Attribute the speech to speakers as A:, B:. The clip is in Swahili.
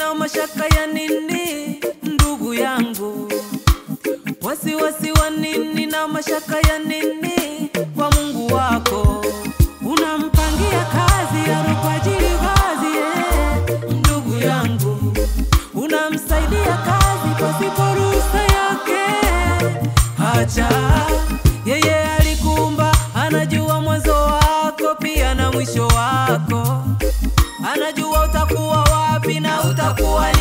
A: na mashaka ya nini ndugu yangu? Wasiwasi wa nini na mashaka ya nini kwa Mungu wako? Unampangia kazi ya kwa ajili kazi eh, ndugu yangu, unamsaidia kazi pasipo ruhusa yake. Acha yeye alikuumba, anajua mwanzo wako pia na mwisho wako, anajua utakuwa wapi na utakuwa